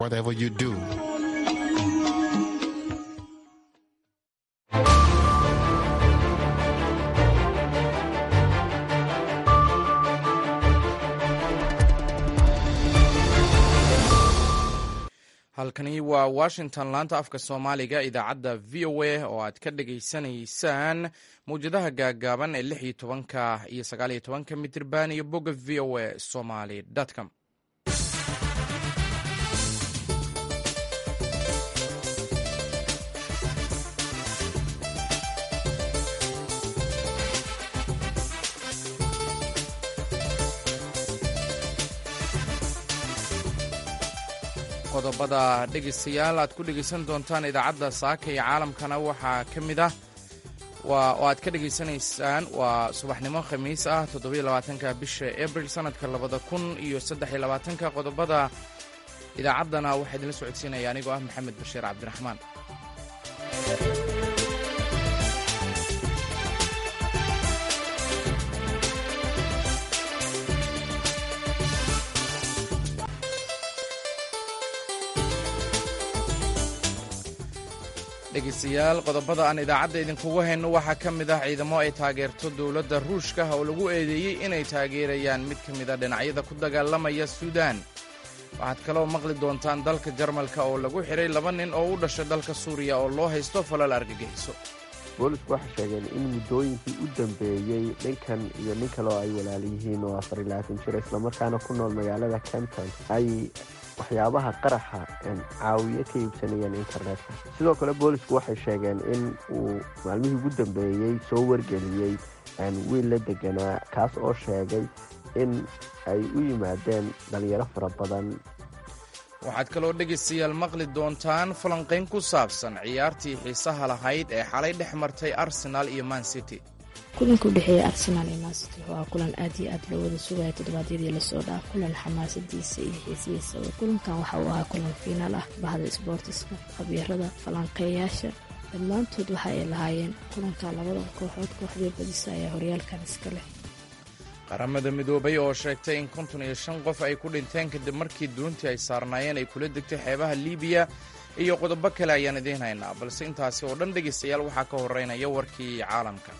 whatever you do. halkani waa washington laanta afka soomaaliga idaacadda v o a oo aad ka dhageysanaysaan mawjadaha gaagaaban ee lix iyo tobanka iyo sagaal iyo tobanka mitirban iyo bogga v o a somaly com qodobada dhegeystayaal aad ku dhegeysan doontaan idaacadda saaka iyo caalamkana waxaa ka mid ah oo aad ka dhegeysanaysaan waa subaxnimo khamiis ah toddobiyo labaatanka bisha abril sanadka labada kun iyo saddex iyo labaatanka qodobada idaacaddana waxaa idinla socodsiinaya anigoo ah maxamed bashiir cabdiraxmaan dhegeystayaal qodobada aan idaacadda idinkugu hayno waxaa ka mid ah ciidamo ay taageerto dowladda ruushka oo lagu eedeeyey inay taageerayaan mid ka mida dhinacyada ku dagaalamaya suudaan waxaad kaloo maqli doontaan dalka jarmalka oo lagu xidhay laba nin oo u dhashay dalka suuriya oo loo haysto falal argagixiso boolisku waxay sheegeen in muddooyinkii u dambeeyey ninkan iyo nin kale oo ay walaal yihiin oo afar iyo labaatan jir islamarkaana ku nool magaalada kenton ay waxyaabaha qaraxa caawiye ka iibsanayeen internetka sidoo kale boolisku waxay sheegeen in uu maalmihii ugu dambeeyey soo wargeliyey wiil la deganaa kaas oo sheegay in ay u yimaadeen dhalinyaro fara badan waxaad kaloo dhegaystayaal maqli doontaan falanqayn ku saabsan ciyaartii xiisaha lahayd ee xalay dhex martay arsenal iyo man city kulanka u dhexeeya arsenaal iyo mancity waa kulan aad iyo aad loo wada sugaya toddobaadyadii lasoo dhaaf kulan xamaasadiisa iyo xiisihiisaba kulankan waxa uu ahaa kulan fiinaal ah bahda sboortiska khabiirada falanqeeyaasha dhammaantood waxa ay lahaayeen kulanka labada kooxood kooxdii badisa ayaa horyaalkan iska leh qaramada midoobay oo sheegtay in konton iyo shan qof ay ku dhinteen kadib markii duuntii ay saarnaayeen ay kula degtay xeebaha liibiya iyo qodobo kale ayaan idiin haynaa balse intaasi oo dhan dhegaystayaal waxaa ka horeynaya warkii caalamka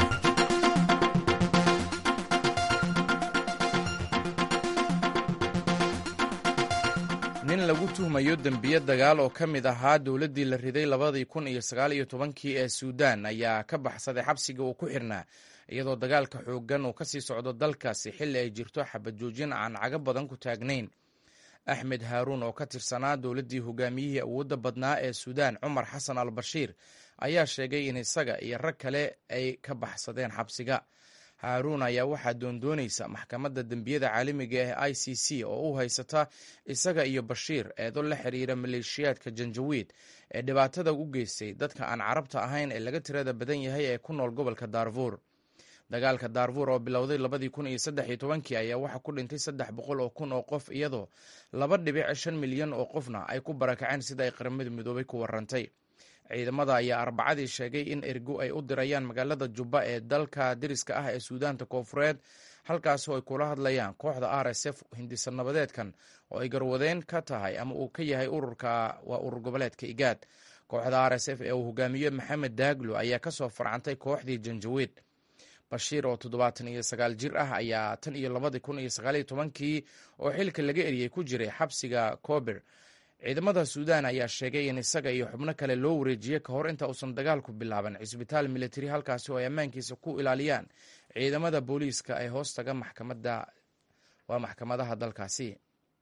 nin lagu tuhmayo dembiye dagaal oo ka mid ahaa dowladdii la riday labadii kun iyo sagaal iyo tobankii ee suudaan ayaa ka baxsaday xabsiga uu ku xirnaa iyadoo dagaalka xooggan uu ka sii socdo dalkaasi xilli ay jirto xabad joojin aan cago badan ku taagnayn axmed haaruun oo ka tirsanaa dowladdii hogaamiyihii awoodda badnaa ee suudaan cumar xasan al bashiir ayaa sheegay in isaga iyo rag kale ay ka baxsadeen xabsiga haaruun ayaa waxaa doondoonaysa maxkamadda dembiyada caalamiga ee i c c oo u haysata isaga iyo bashiir eedo la xiriira maleeshiyaadka janjawiid ee dhibaatada u geystay dadka aan carabta ahayn ee laga tirada badan yahay ee ku nool gobolka daarfuur dagaalka daarfuur oo bilowday labadii kun iyo saddex iyo tobankii ayaa waxaa ku dhintay saddex boqol oo kun oo qof iyadoo laba dhibic shan milyan oo qofna ay ku barakaceen sida ay qaramada midoobay ku warantay ciidamada ayaa arbacadii sheegay in ergo ay u dirayaan magaalada jubba ee dalka deriska ah ee suudaanta koofureed halkaasoo ay kula hadlayaan kooxda r s f hindisa nabadeedkan oo ay garwadeen ka tahay ama uu ka yahay ururka waa urur goboleedka igaad kooxda r s f ee uu hogaamiye maxamed daaglo ayaa kasoo farcantay kooxdii janjawiid bashiir oo toddobaatan iyo sagaal jir ah ayaa tan iyo labadii kun iyo sagaaliyo tobankii oo xilka laga eriyey ku jiray xabsiga kober ciidamada suudaan ayaa sheegay in isaga iyo xubno kale loo wareejiyey ka hor inta uusan dagaalku bilaaban cisbitaal militari halkaasi oo ay ammaankiisa ku ilaaliyaan ciidamada booliiska ee hoostaga maxkamada waa maxkamadaha dalkaasi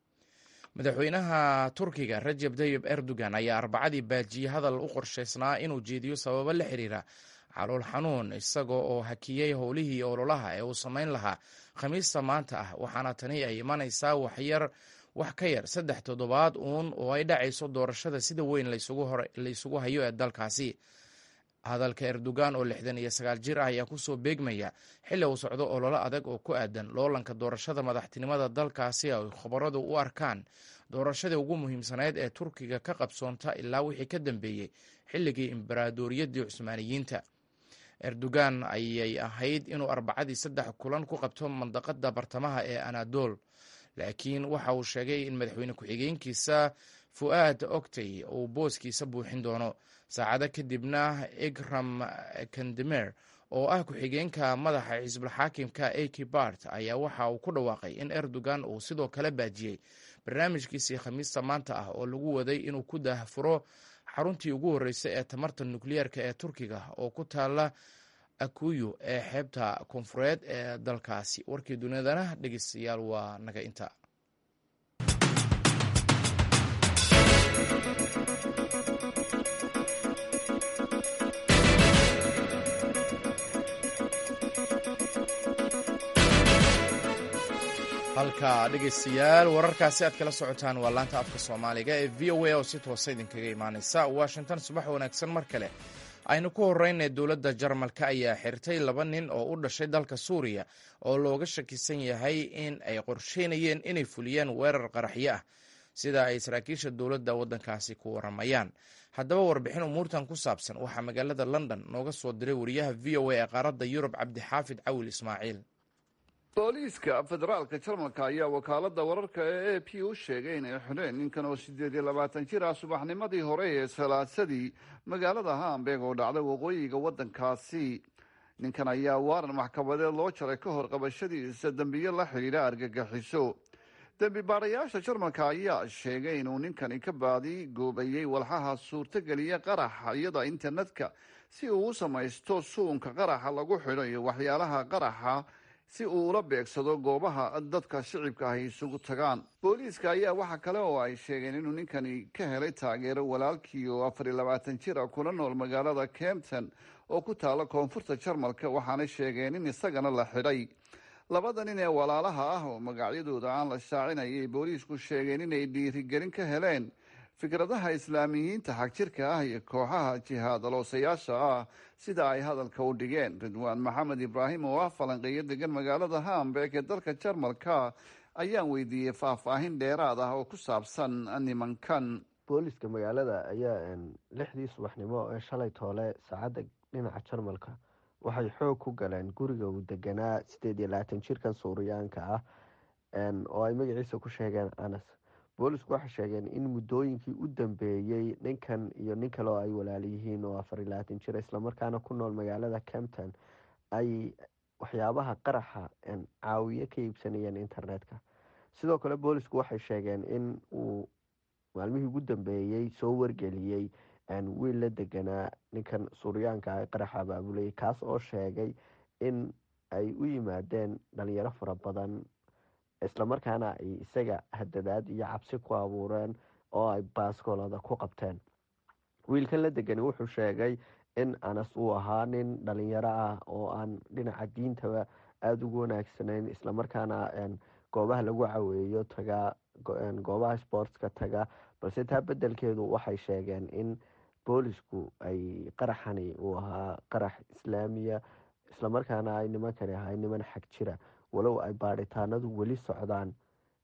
madaxweynaha turkiga rajeb tayib erdogan ayaa arbacadii baajiyey hadal u qorshaysnaa inuu jeediyo sababo la xiriira calool xanuun isaga oo hakiyey howlihii ololaha ee uu samayn lahaa khamiista maanta ah waxaana tani ay imanaysaa waxyar wax ka yar saddex toddobaad uun oo ay dhacayso doorashada sida weyn laysugu hayo ee dalkaasi hadalka erdogan oo lixdan iyo sagaal jir ah ayaa kusoo beegmaya xilli uu socdo ololo adag oo ku aadan loolanka doorashada madaxtinimada dalkaasi ay khabaradu u arkaan doorashadii ugu muhiimsanayd ee turkiga ka qabsoonta ilaa wixii ka dambeeyey xilligii imbaraadoriyadii cusmaaniyiinta erdogan ayay ahayd inuu arbacadii saddex kulan ku qabto mandaqada bartamaha ee anadol laakiin waxa uu sheegay in madaxweyne ku-xigeenkiisa fu'aad octey uu booskiisa buuxin doono saacado kadibna ikram kandemer oo ah ku-xigeenka madaxa xisbulxaakimka aki bart ayaa waxa uu ku dhawaaqay in erdogan uu sidoo kale baajiyey barnaamijkiisii khamiista maanta ah oo lagu waday inuu ku daahfuro xaruntii ugu horreysay ee tamarta nukliyeerka ee turkiga oo ku taala akuyu ee xeebta koonfureed ee dalkaasi warkii dunidana dhegeystayaal waa naga inta halka dhegeystayaal wararkaasi aad kala socotaan waa laanta afka soomaaliga ee v o a oo si toosa idinkaga imaaneysa washington subax wanaagsan mar kale aynu ku horeyna dowladda jarmalka ayaa xirtay laba nin oo u dhashay dalka suuriya oo looga shakisan yahay in ay qorsheynayeen inay fuliyeen weerar qaraxyo ah sida ay saraakiisha dowladda waddankaasi ku waramayaan haddaba warbixin umuurtan ku saabsan waxaa magaalada london nooga soo diray wariyaha v o a ee qaaradda yurub cabdixaafid cawil ismaaciil booliiska federaalka jarmalka ayaa wakaalada wararka ee a p u sheegay inay xidheen ninkan oo siddeed iyo labaatan jir ah subaxnimadii hore ee salaasadii magaalada hamburg oo dhacday waqooyiga waddankaasi ninkan ayaa waaran maxkamadeed loo jaray ka hor qabashadiisa dembiyo la xidhiidha argagaxiso dembi baadhayaasha jarmalka ayaa sheegay inuu ninkani ka baadi goobayey walxaha suurtogeliya qaraxa iyada internetka si uu u samaysto suunka qaraxa lagu xidho iyo waxyaalaha qaraxa si uu ula beegsado goobaha dadka shicibka ahy isugu tagaan booliiska ayaa waxa kale oo ay sheegeen inuu ninkani ka helay taageero walaalkii oo afar iyo labaatan jir ah kula nool magaalada campton oo ku taala koonfurta jarmalka waxaana sheegeen in isagana la xidhay labada nin ee walaalaha ah oo magacyadooda aan la shaacinayay booliisku sheegeen inay dhiirigelin ka heleen fikradaha islaamiyiinta xagjirka ah iyo kooxaha jihaadaloosayaasha ah sida ay hadalka u dhigeen ridwaan maxamed ibraahim oo ah falanqeeyo degan magaalada hamburg ee dalka jarmalka ayaan weydiiyey faahfaahin dheeraad ah oo ku saabsan nimankan booliska magaalada ayaa lixdii subaxnimo ee shalay toole saacadda dhinaca jarmalka waxay xoog ku galeen guriga uu deganaa sideed iyo labaatan jirkan suuriyaanka ah oo ay magaciisa ku sheegeen anas boolisku waxay sheegeen in muddooyinkii u dambeeyey ninkan iyo nin kale oo ay walaala yihiin oo afar iyo labaatan jir islamarkaana ku nool magaalada campton ay waxyaabaha qaraxa caawiye ka iibsanayeen internetka sidoo kale boolisku waxay sheegeen in uu maalmihii ugu dambeeyey soo wargeliyey wiil la deganaa ninkan suuryaanka ah qaraxa abaabulayay kaas oo sheegay in ay u yimaadeen dhalinyaro fara badan islamarkaana ay isaga hadadaad iyo cabsi ku abuureen oo ay baaskoolada ku qabteen wiilkan la degani wuxuu sheegay in anas uu ahaa nin dhalinyaro ah oo aan dhinaca diintaba aada ugu wanaagsanayn islamarkaana goobaha lagu caweeyo taga goobaha sportska taga balse taa bedelkeedu waxay sheegeen in boolisku ay qaraxani uu ahaa qarax islaamiya islamarkaana ay nimankani ahay niman xag jira walow ay baadhitaanadu weli socdaan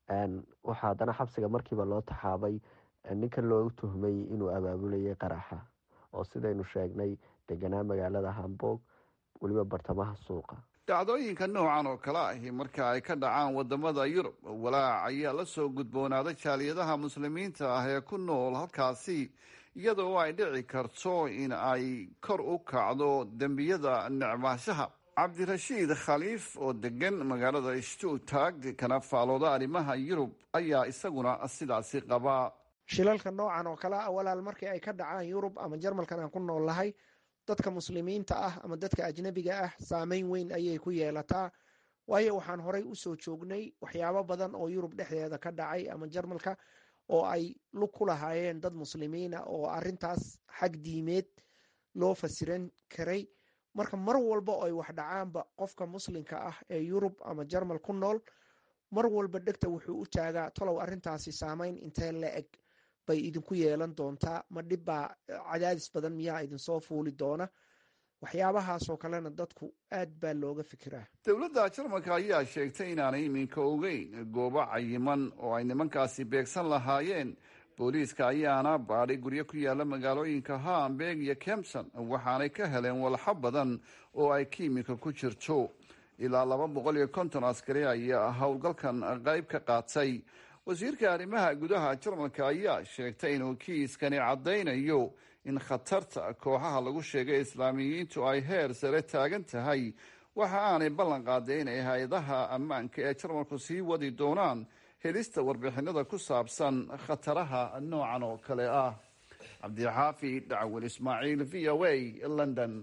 waxaa haddana xabsiga markiiba loo taxaabay ninkan loogu tuhmay inuu abaabulayay qaraxa oo sidaynu sheegnay deganaa magaalada hamburg weliba bartamaha suuqa dhacdooyinka noocan oo kale ahi marka ay ka dhacaan wadamada yurub walaac ayaa la soo gudboonaaday jaaliyadaha muslimiinta ah ee ku nool halkaasi iyadoo ay dhici karto in ay kor u kacdo dembiyada necmaashaha cabdirashiid khaliif oo degan magaalada stuttag kana faalooda arrimaha yurub ayaa isaguna sidaasi qabaa shilalka noocan oo kale ah walaal markii ay ka dhacaan yurub ama jarmalkan aan ku nool lahay dadka muslimiinta ah ama dadka ajnabiga ah saameyn weyn ayay ku yeelataa waayo waxaan horey usoo joognay waxyaabo badan oo yurub dhexdeeda ka dhacay ama jarmalka oo ay lug ku lahaayeen dad muslimiina oo arintaas xag diimeed loo fasiran karay marka mar walba oo ay wax dhacaanba qofka muslimka ah ee yurub ama jarmal ku nool mar walba dhegta wuxuu u taagaa tolow arintaasi saameyn intee la eg bay idinku yeelan doontaa ma dhibbaa cadaadis badan miyaa idinsoo fuuli doona waxyaabahaasoo kalena dadku aad baa looga fikiraa dowladda jarmalka ayaa sheegtay inaanay iminka ogeyn goobo cayiman oo ay nimankaasi beegsan lahaayeen booliiska ayaana baadhay guryo ku yaala magaalooyinka hamburg iyo kempson waxaanay ka heleen walxo badan oo ay kiimika ku jirto ilaa laba boqol iyo konton askari ayaa howlgalkan qayb ka qaatay wasiirka arrimaha gudaha jarmalka ayaa sheegtay inuu kiiskani caddaynayo in khatarta kooxaha lagu sheegay islaamiyiintu ay heer sare taagan tahay waxa aanay ballan qaaday inay hay-adaha ammaanka ee jarmalku sii wadi doonaan helista warbixinada ku saabsan khataraha noocan oo kale ah cabdixaafi dhacwel ismaaciil v o a london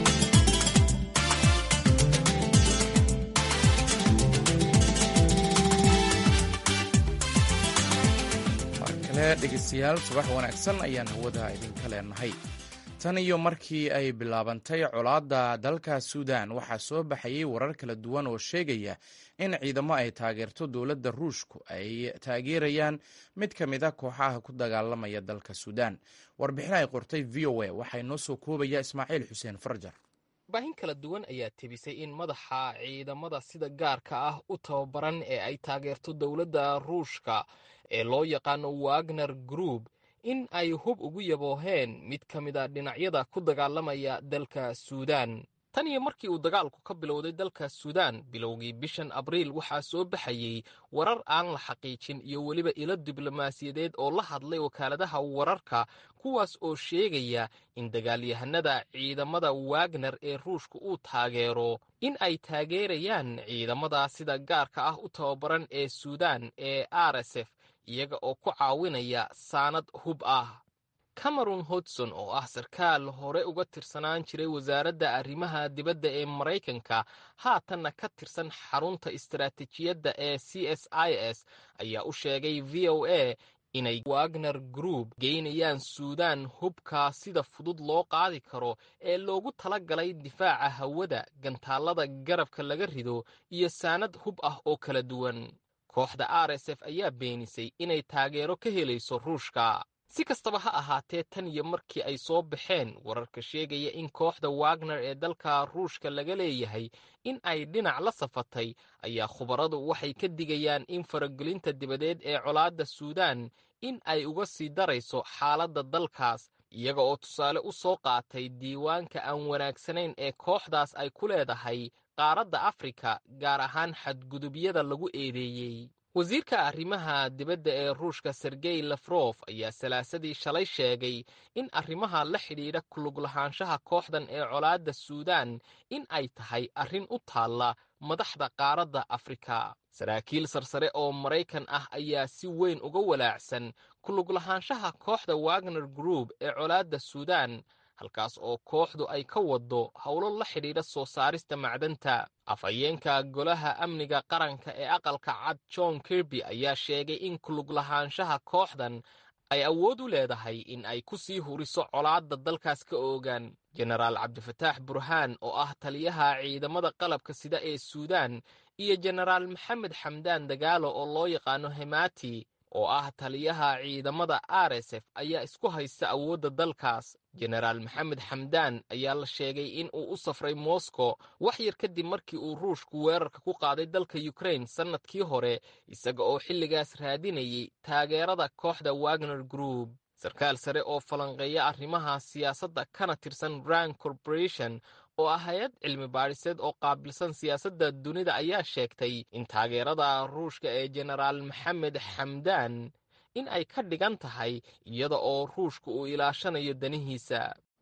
dhegeystayaal subax wanaagsan ayaan hawada idinka leenahay tan iyo markii ay bilaabantay colaadda dalka suudan waxaa soo baxayay warar kala duwan oo sheegaya in ciidamo ay taageerto dowladda ruushku ay taageerayaan mid ka mid a kooxaha ku dagaalamaya dalka suudan warbixin ay qortay v o a waxaa inoo soo koobaya ismaaciil xuseen farjar baahin kala duwan ayaa tebisay in madaxa ciidamada sida gaarka ah u tababaran ee ay taageerto dowladda ruushka ee loo yaqaano wagner group in ay hub ugu yabooheen mid ka mid a dhinacyada ku dagaalamaya dalka suudan tan iyo markii uu dagaalku ka bilowday dalka suudan bilowgii bishan abriil waxaa soo baxayey warar aan la xaqiijin iyo weliba ilo diblomaasiyadeed oo la hadlay wakaaladaha wararka kuwaas oo sheegaya in dagaalyahanada ciidamada wagner ee ruushka uu taageero in ay taageerayaan ciidamada sida gaarka ah u tababaran ee suudan ee r s f iyaga oo ku caawinaya saanad hub ah cameron hodson oo ah sarkaal hore uga tirsanaan jiray wasaaradda arrimaha dibadda ee maraykanka haatanna ka tirsan xarunta istaraatiijiyadda ee c s i s ayaa u sheegay v o a inay wagner group geynayaan suudan hubka sida fudud loo qaadi karo ee loogu tala galay difaaca hawada gantaallada garabka laga rido iyo saanad hub ah oo kala duwan kooxda r s f ayaa beenisay inay taageero ka helayso ruushka si kastaba ha ahaatee tan iyo markii ay soo baxeen wararka sheegaya in kooxda wagner ee dalka ruushka laga leeyahay in ay dhinac la safatay ayaa khubaradu waxay ka digayaan in faragelinta dibadeed ee colaadda suudan in ay uga sii darayso xaaladda dalkaas iyaga oo tusaale u soo qaatay diiwaanka aan wanaagsanayn ee kooxdaas ay ku leedahay qaaradda afrika gaar ahaan xadgudubyada lagu eedeeyey wasiirka arrimaha dibadda ee ruushka sergey lafrof ayaa salaasadii shalay sheegay in arrimaha la xidhiidha kulug lahaanshaha kooxdan ee colaadda suudan in ay tahay arrin u taalla madaxda qaaradda afrika saraakiil sarsare oo maraykan ah ayaa si weyn uga walaacsan kulug lahaanshaha kooxda wagner group ee colaadda suudan halkaas oo kooxdu ay ka waddo howlo la xidhiidha soo saarista macdanta afhayeenka golaha amniga qaranka ee aqalka cad john kirby ayaa sheegay in kulug lahaanshaha kooxdan ay awood u leedahay in ay ku sii huriso colaadda dalkaas ka oogaan jenaraal cabdifataax burhaan oo ah taliyaha ciidamada qalabka sida ee suudan iyo jenaraal maxamed xamdaan dagaalo oo loo yaqaano hemati oo ah taliyaha ciidamada r s f ayaa isku haysta awoodda dalkaas jenaraal maxamed xamdaan ayaa la sheegay in uu u safray moscow wax yar kadib markii uu ruushku weerarka ku qaaday dalka ukrain sannadkii hore isaga oo xilligaas raadinayay taageerada kooxda wagner group sarkaal sare oo falanqeeya arrimaha siyaasadda kana tirsan rand corporation oo ah hay-ad cilmi baadhiseed oo qaabilsan siyaasadda dunida ayaa sheegtay in taageerada ruushka ee jenaraal maxamed xamdaan in ay ka dhigan tahay iyada oo ruushka uu ilaashanayo danihiisa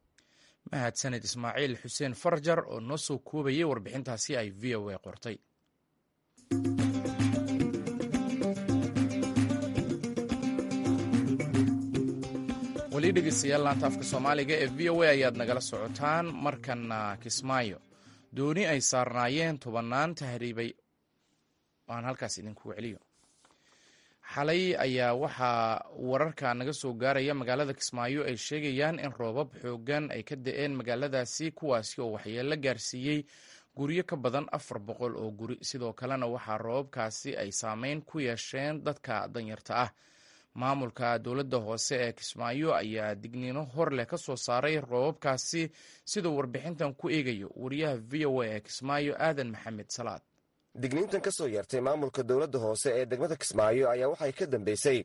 mahadsaned ismaaciil xuseen farjar oo noo soo koobayay warbixintaasi ay v o a qortay weli dhegeystayaal laanta afka soomaaliga ee v o a ayaad nagala socotaan markana kismaayo dooni ay saarnaayeen tobannaan tahriibay aan halkaas idinku celiyo xalay ayaa waxaa wararka naga soo gaaraya magaalada kismaayo ay sheegayaan in roobab xoogan ay ka da-een magaaladaasi kuwaasi oo waxyeelo gaarsiiyey guryo ka badan afar boqol oo guri sidoo kalena waxaa roobabkaasi ay saameyn ku yeesheen dadka danyarta ah maamulka dowladda hoose ee kismaayo ayaa digniino hor leh ka soo saaray roobabkaasi siduu warbixintan ku eegayo wariyaha v o a ee kismaayo aadan maxamed salaad digniintan ka soo yeertay maamulka dowladda hoose ee degmada kismaayo ayaa waxay ka dambeysay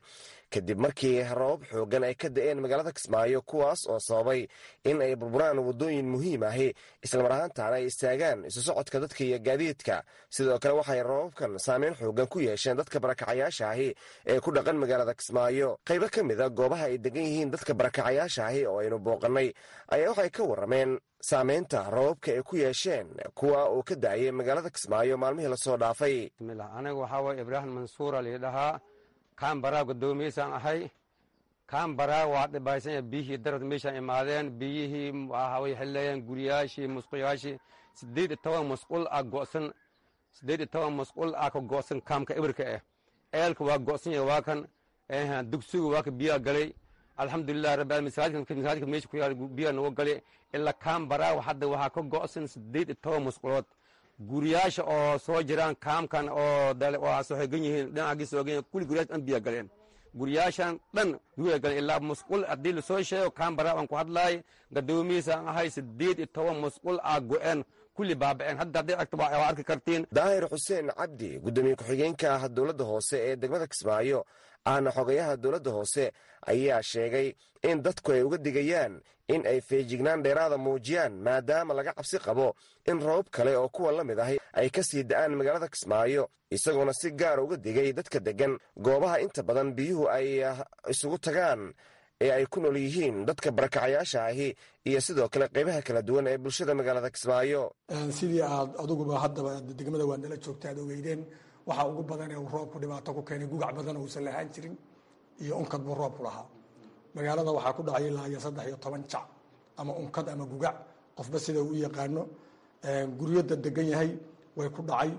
kadib markii roobab xoogan ay ka da'een magaalada kismaayo kuwaas oo sababay in ay burburaan waddooyin muhiim ahi islamar ahaantaana ay istaagaan isu socodka dadka iyo gaadiidka sidoo kale waxay roobabkan saameyn xoogan ku yeesheen dadka barakacayaasha ahi ee ku dhaqan magaalada kismaayo qaybo ka mid a goobaha ay degan yihiin dadka barakacayaasha ahi oo aynu booqannay ayaa waxay ka warrameen saameynta roobabka ay ku yeesheen kuwa uu ka da'ayay magaalada kismaayo maalmihii lasoo dhaafay aniga waxaa waye ibraahim mansuura liidhahaa kaambaraa guddoomiyeysaan ahay kaambaraa waa dhibaysanya biyihii darad meeshaan imaadeen biyihii waxay leeyeen guryaashii musquyaashii siddeed iyo toban musqul ah go'san siddeed iyo toban musqul ah ka go'san kaamka ibirka ah eelka waa go'san yahay waa kan dugsiga waa ka biyaa galay alxamdulilah rabbi masaajidka meesha ku yaal biyaa nagu galay ilaa kaambaraa hadda waxaa ka go'san siddeed iyo toban musqulood guryaasha oo soo jiraan kaamkan oo soogan yihiin dhinacaagii soogan yihiin kulli guryaasha dhan biyaa galeen guryaashan dhan biyaa galeen ilaa musqul haddii lasoo sheego kaambaraa aan ku hadlaay gadoomiyiisaan ahay siddeed iyo toban musqul ah go'een kulli baaba'een hadda hadday aragto waa arki kartiin daahir xuseen cabdi guddoomiye ku-xigeenka ah dowladda hoose ee degmada kismaayo ahna xogayaha dowladda hoose ayaa sheegay in dadku ay uga digayaan in ay feejignaan dheeraada muujiyaan maadaama laga cabsi qabo in roobab kale oo kuwa la mid ahi ay ka sii da'aan magaalada kismaayo isagoona si gaara uga digay dadka deggan goobaha inta badan biyuhu ay isugu tagaan ee ay ku nool yihiin dadka barakacayaasha ahi iyo sidoo kale qaybaha kala duwan ee bulshada magaalada kismaayo sidii aad aduguba haddaba degmada waa nala joogta aad ogeydeen waxaa ugu badan ee uu roobku dhibaato ku keenay gugac badan oo uusan lahaan jirin iyo unkad buu roobku lahaa magaalada waxaa ku dhacay ilaa iyo saddex iyo toban jac ama unkad ama gugac qofba sida uu u yaqaano guryada degan yahay way ku dhacay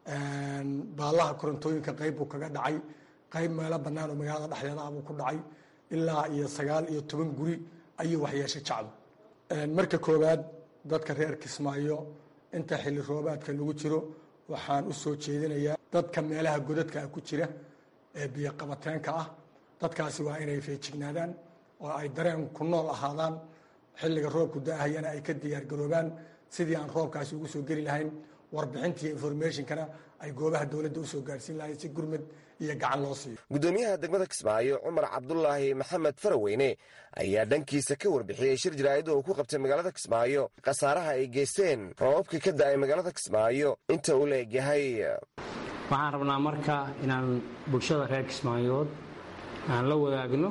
baallaha korontooyinka qayb buu kaga dhacay qayb meelo bannaan oo magaalada dhexdeeda ah buu ku dhacay ilaa iyo sagaal iyo toban guri ayuu waxyeeshay jacdu marka koowaad dadka reer kismaayo inta xilli roobaadka lagu jiro waxaan u soo jeedinayaa dadka meelaha godadka ku jira ee biyoqabateenka ah dadkaasi waa inay feejignaadaan oo ay dareen ku nool ahaadaan xilliga roobku da'ahayana ay ka diyaargaroobaan sidii aan roobkaasi ugu soo geli lahayn warbixintiiyo informationkana ay goobaha dowladda usoo gaarsiin lahayn si gurmad iyo gacan loo siiyo guddoomiyaha degmada kismaayo cumar cabdulaahi maxamed faraweyne ayaa dhankiisa ka warbixiyey shir jaraa'id oo uu ku qabtay magaalada kismaayo khasaaraha ay geysteen roobabkii ka da'ay magaalada kismaayo inta uu la egyahay waxaan rabnaa marka inaan bulshada reer kismaayood aan la wadaagno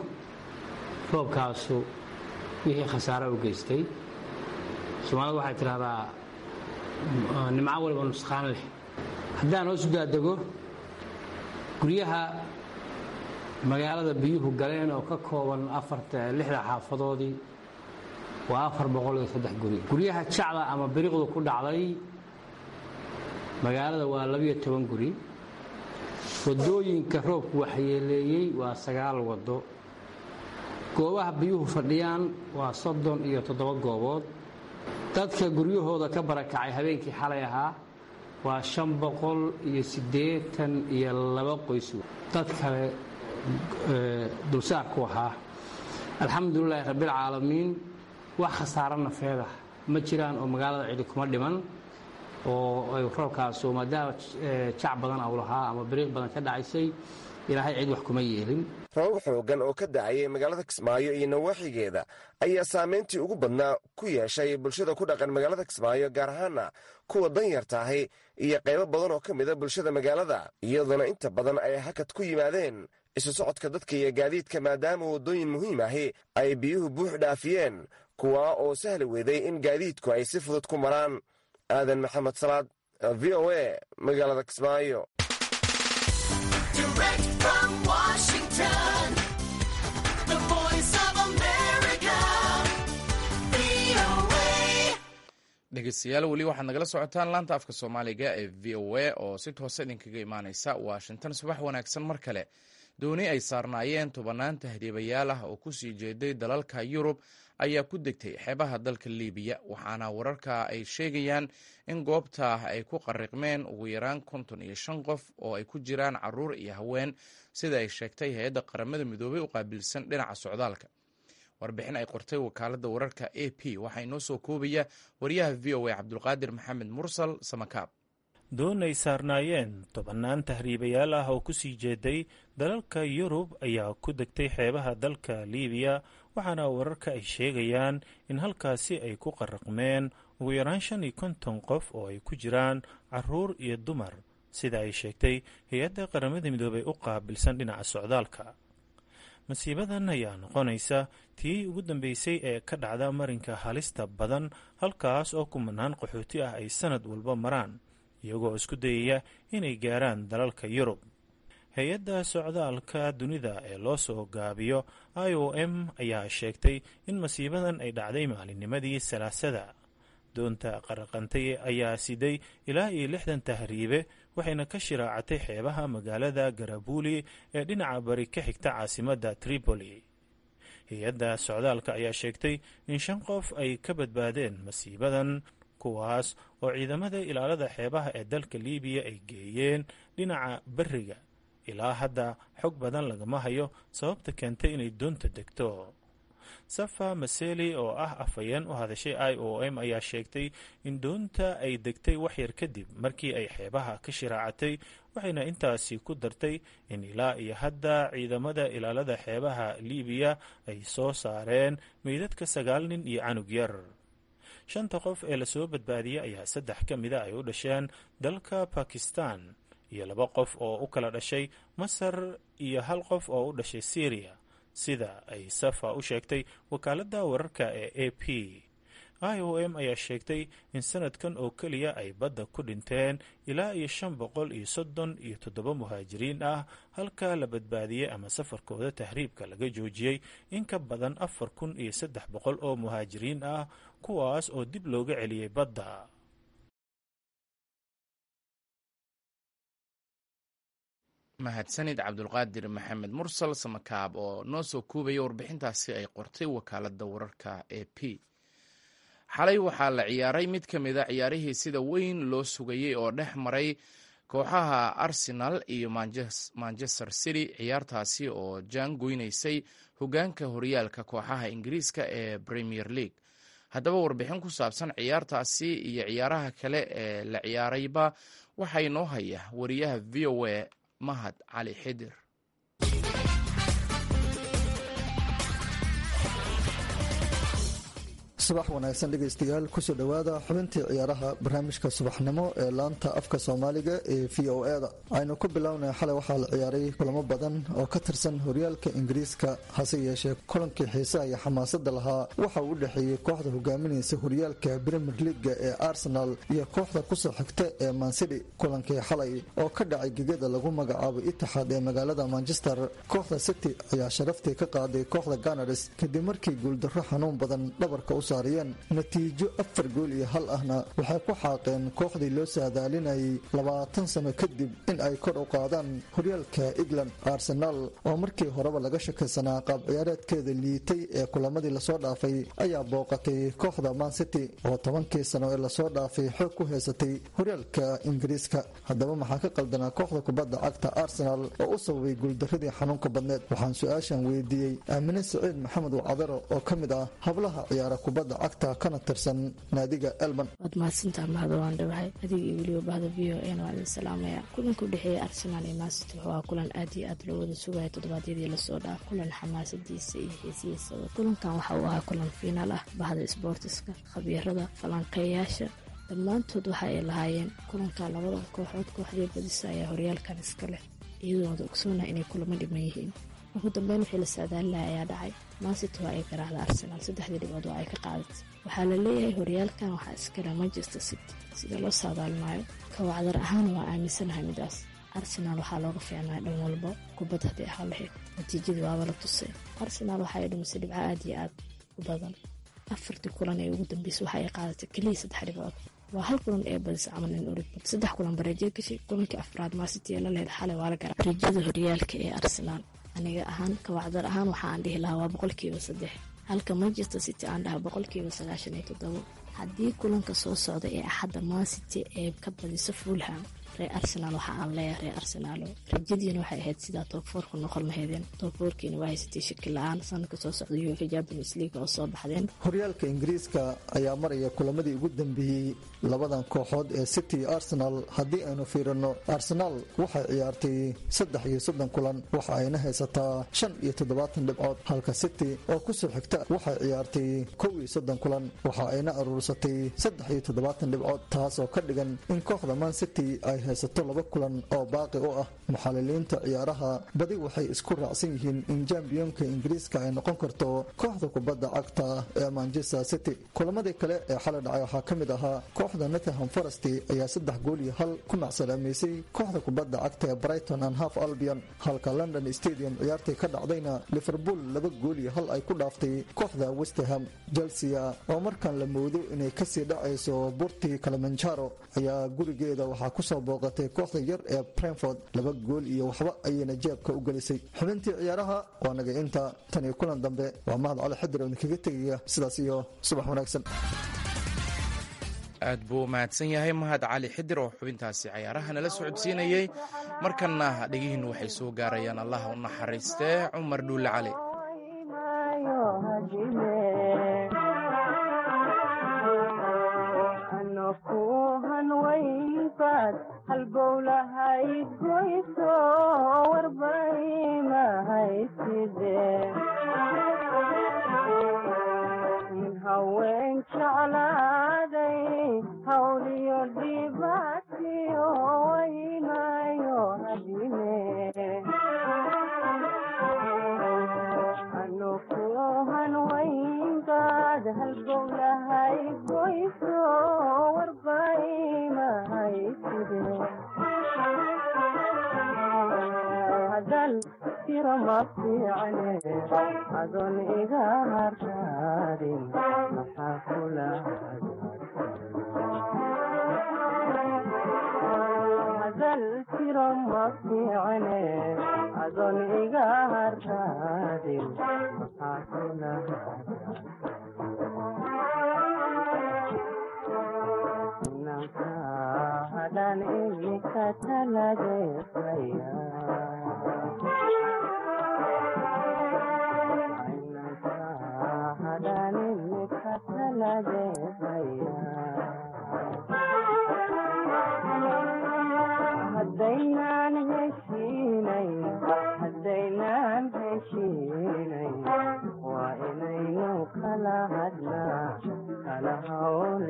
roobkaasu wixii khasaare u geystay soomaalida waxay tidhahdaa nimco waliba nusqaan leh haddaan hoos udaadego guryaha magaalada biyuhu galeen oo ka kooban lixda xaafadoodii waa afar boqol iyo saddex guri guryaha jacda ama biriqdu ku dhacday magaalada waa labiyo toban guri wadooyinka roobku waxyeeleeyey waa sagaal wado goobaha biyuhu fadhiyaan waa soddon iyo toddoba goobood dadka guryahooda ka barakacay habeenkii xalay ahaa waa shan boqol iyo siddeetan iyo laba qoys dad kale dulsaar ku ahaa alxamdulilaahi rabbilcaalamiin wax khasaaro nafeeda ma jiraan oo magaalada cidi kuma dhiman oo ay roobkaasu maadaama jac badan au lahaa ama bariiq badan ka dhacaysay ilaahay cid wax kuma yeelin roobab xoogan oo ka da'ayay magaalada kismaayo iyo nawaaxigeeda ayaa saameyntii ugu badnaa ku yeeshay bulshada ku dhaqan magaalada kismaayo gaar ahaana kuwa danyarta ahi iyo qaybo badan oo ka mida bulshada magaalada iyadoona inta badan ay hakad ku yimaadeen isu socodka dadka iyo gaadiidka maadaama waddooyin muhiim ahi ay biyuhu buux dhaafiyeen kuwaa oo sahli weeday in gaadiidku ay si fudud ku maraan aadan maxamed salaad v o a magaalada kismaayo dhegeystayaal weli waxaad nagala socotaan laanta afka soomaaliga ee v o a oo si toose idinkaga imaaneysa washington subax wanaagsan mar kale dooni ay saarnaayeen tobannaan tahriibayaal ah oo kusii jeeday dalalka yurub ayaa ku degtay xeebaha dalka libiya waxaana wararka ay sheegayaan in goobta ay ku qariqmeen ugu yaraan konton iyo shan qof oo ay ku jiraan caruur iyo haween sida ay sheegtay hay-adda qaramada midoobay u qaabilsan dhinaca socdaalka warbixin ay qortay wakaaladda wararka a p waxaa inoo soo koobaya wariyaha v o a cabdulqaadir maxamed mursal samakaab doon ay saarnaayeen tobannaan tahriibayaal ah oo ku sii jeeday dalalka yurub ayaa ku degtay xeebaha dalka liibiya waxaana wararka ay sheegayaan in halkaasi ay ku qaraqmeen ugu yaraan shan iyo konton qof oo ay ku jiraan caruur iyo dumar sida ay sheegtay hay-adda qaramada midoobey u qaabilsan dhinaca socdaalka masiibadan ayaa noqonaysa tii ugu dambeysay ee ka dhacda marinka halista badan halkaas oo kumanaan qaxooti ah ay sanad walba maraan iyagoo isku dayaya inay gaaraan dalalka yurub hay-adda socdaalka dunida ee loo soo gaabiyo i o m ayaa sheegtay in masiibadan ay dhacday maalinnimadii salaasada doonta qaraqantay ayaa siday ilaa iyo lixdan tahriibe waxayna ka shiraacatay xeebaha magaalada garabuuli ee dhinaca bari ka xigta caasimadda tripoli hay-adda socdaalka ayaa sheegtay in shan qof ay ka badbaadeen masiibadan kuwaas oo ciidamada ilaalada xeebaha ee dalka liibiya ay geeyeen dhinaca beriga ilaa hadda xog badan lagama hayo sababta keentay inay doonta degto safa maseli oo ah afhayeen u hadashay i o m ayaa sheegtay in doonta ay degtay waxyar kadib markii ay xeebaha ka shiraacatay waxayna intaasi ku dartay in ilaa iyo hadda ciidamada ilaalada xeebaha liibiya ay soo saareen meydadka sagaal nin iyo canug yar shanta qof ee lasoo badbaadiyey ayaa saddex ka mida ay u dhasheen dalka bakistan iyo laba qof oo u kala dhashay masar iyo hal qof oo u dhashay syriya sida ay safa u sheegtay wakaaladda wararka ee a p i o m ayaa sheegtay in sanadkan oo keliya ay badda ku dhinteen ilaa iyo shan boqol iyo soddon iyo toddoba muhaajiriin ah halka la badbaadiyey ama safarkooda tahriibka laga joojiyey in ka badan afar kun iyo saddex boqol oo muhaajiriin ah kuwaas oo dib looga celiyey badda mahadsanid cabdulqaadir maxamed mursal samakaab oo noo soo kuubaya warbixintaasi ay qortay wakaaladda wararka e p xalay waxaa la ciyaaray mid ka mida ciyaarihii sida weyn loo sugayey oo dhex maray kooxaha arsenal iyo manchester city ciyaartaasi oo jaan goynaysay hogaanka horyaalka kooxaha ingiriiska ee premier league haddaba warbixin ku saabsan ciyaartaasi iyo ciyaaraha kale ee la ciyaarayba waxaa inoo haya wariyaha v o a mahad cali xidir subax wanaagsan dhegaystayaal kusoo dhowaada xubintii ciyaaraha barnaamijka subaxnimo ee laanta afka soomaaliga ee v o e da aynu ku bilownay xalay waxaa la ciyaaray kulamo badan oo ka tirsan horyaalka ingiriiska hase yeeshee kulankii xiisaha iyo xamaasada lahaa waxa uu u dhexeeyey kooxda hogaaminaysa horyaalka brimier leaga ee arsenal iyo kooxda kusoo xigta ee mansidi kulankii xalay oo ka dhacay gegada lagu magacaabo itixaad ee magaalada manchester kooxda city ayaa sharaftii ka qaaday kooxda ganars kadib markii guuldarro xanuun badan dhabarka u natiijo afar gool iyo hal ahna waxay ku xaaqeen kooxdii loo saadaalinayay labaatan sano kadib in ay kor u qaadaan horyaalka england arsenaal oo markii horeba laga shakaysanaa qaab ciyaareedkeeda liitay ee kulamadii lasoo dhaafay ayaa booqatay kooxda mancity oo tobankii sano ee lasoo dhaafay xoog ku haysatay horyaalka ingiriiska haddaba maxaa ka qaldanaa kooxda kubadda cagta arsenal oo u sababay guuldaradii xanuunka badneed waxaan su-aashan weydiiyey aamine saciid maxamed wacdaro oo ka mid ah hablaha ciyaara kubadda cagta kana tirsan naadiga elman waad mahadsantaa mahado waan dhawahay adiga iyo weliba bahda v o n waa idin salaamaya kulanka u dhexeeya arsenaal iyo mancity wuxuu ahaa kulan aad iyo aad loo wada sugaya toddobaadyadii lasoo dhaaf kulan xamaasadiisa iyo xiisihiisaba kulankan waxa uu ahaa kulan fiinaal ah bahda isboortiska khabiirada falanqeeyaasha dhammaantood waxa ay lahaayeen kulanka labada kooxood kooxdii badisa ayaa horyaalkan iska leh iyadoo wada ogsoonah inay kulamo dhiman yihiin ugu dambeyn wixii la saadaalinaha ayaa dhacay mancity waa ay garaacda arsenaal saddexdii dhibood waa ay ka qaadatay waxaa la leeyahay horyaalkan waxaa iskale manchester city sida loo saadaalinayo kawacdar ahaana waa aaminsanahay midaas arsenaal waxaa looga fiicnaa dhan walba kubad haddii ahaa lahayd natiijadii waaba la tusay arsenaal waxa ay dhumisay dhibco aad iyo aad u badan afartii kulan ee ugu dambeysay waxa ay qaadatay keliya saddex dhibood waa hal kulan ee badis camal in origmud saddex kulan bareejo gashay kulankii afraad mancity ee la lehed xalay waa la gara rajada horyaalka ee arsenaal aniga ahaan kawacdar ahaan waxa aan dhihi lahaa waa boqolkiiba saddex halka manchester city aan dhaha boqolkiiba sagaashan iyo toddobo haddii kulanka soo socda ee axadda mancity ee ka badisa fulham reer arsenaal waxa aan leeyahay reer arsenaalo rajadiina waxay ahayd sidaa toobfoorku noqon lahaydeen toobfoorkiina waa haysatay shaki la-aan sanadka soo socda uefa champions league oo soo baxdeen horyaalka ingiriiska ayaa maraya kulamadii ugu dambeeyey labadan kooxood ee city iyo arsenal haddii aynu fiirino arsenaal waxay ciyaartay saddex iyo soddon kulan waxa ayna haysataa shan iyo toddobaatan dhibcood halka city oo kusoo xigta waxay ciyaartay kow iyo soddon kulan waxa ayna aruursatay saddex iyo toddobaatan dhibcood taasoo ka dhigan in kooxda man city ay haysato laba kulan oo baaqi u ah muxaliliinta ciyaaraha badi waxay isku raacsan yihiin in jambiyonka ingiriiska ay noqon karto kooxda kubadda cagta ee manchester city kulamadii kale ee xalay dhacay waxaa ka mid ahaa kooxda nottingham forest ayaa saddex gool iyo hal ku macsalaameysay kooxda kubadda cagta ee brighton and half albion halka london stadium ciyaartii ka dhacdayna liverpool laba gool iyo hal ay ku dhaaftay kooxda westerham chelsea oo markan la moodo inay kasii dhacayso burtii kalamanjaro ayaa gurigeeda waxaa kusoo booqatay kooxda yar ee brentford laba gool iyo waxba ayayna jeebka u gelisay xubintii ciyaaraha waa naga inta tan iyo kulan dambe waa mahad cali xadir oo idinkaga tegaya sidaas iyo subax wanaagsan aad buu u mahadsan yahay mahad cali xidir oo xubintaasi cayaaraha nala socodsiinayey markanna dhegihiinnu waxay soo gaarayaan allah u naxariistee cumar dhuulle cali haween jeclaaday hawliyo dhibaatiyo waynayo hadine anukuhan waynkaad halgowlahay goyso warbaimahay side hadal tiro ma fiicne adoon iga hartaadin maxaa kula hadal tiro ma fiicne adoon iga hartaadin maxaa kula inanka hadaan imika talageesaya hadaynaan heshiinay hadaynaan heshiinay waa inaynu kala hadnaa kala hawl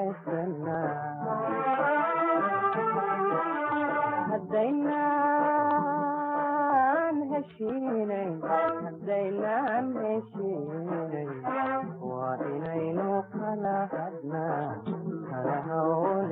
yaraysanaa hadaynaan heshiinay hadaynaan heshiinay waa inaynu kala hadnaa kala hawl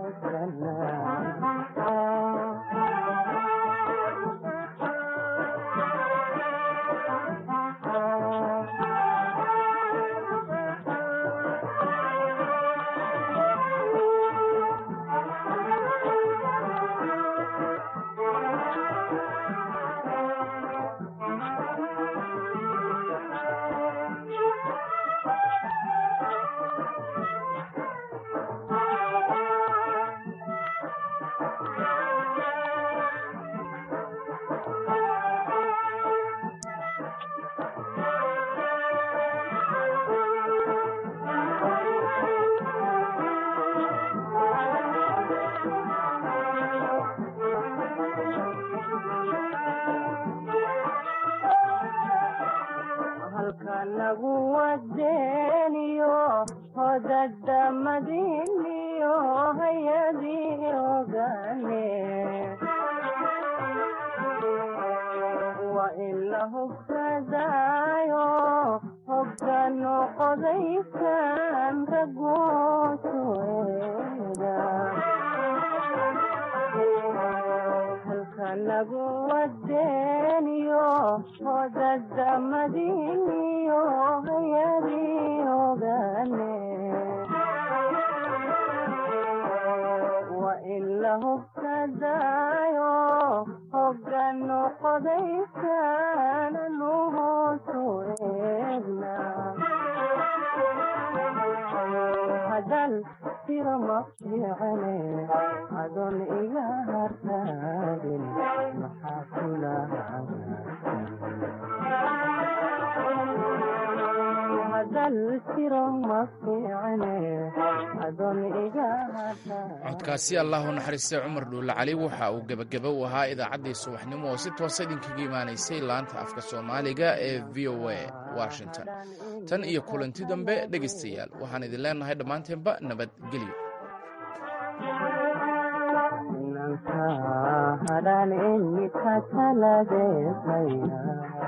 halkanagu wadeeniyo hodadamadiniyo hayadii ogane waa in la hubsadaayo hogano qodaysan ragoosueda halkanagu wadeeniyo hodadamadiniyo hayadii ogane waa in la hubsadaayo hogano qodaysan anu hoosu eegna hadal tiro ma fiicane adoon iga hartaagin maxaa kula hadal tiro ma fiicane adoon iga hartaagin codkaasi allah u naxariistay cumar dhuulle cali waxa uu gebageba u ahaa idaacaddii subaxnimo oo si toosa idinkaga imaanaysay laanta afka soomaaliga ee v o a washington tan iyo kulanti dambe dhegaystayaal waxaan idin leenahay dhammaanteenba nabadgelyo hadaan inni ka taladeesaya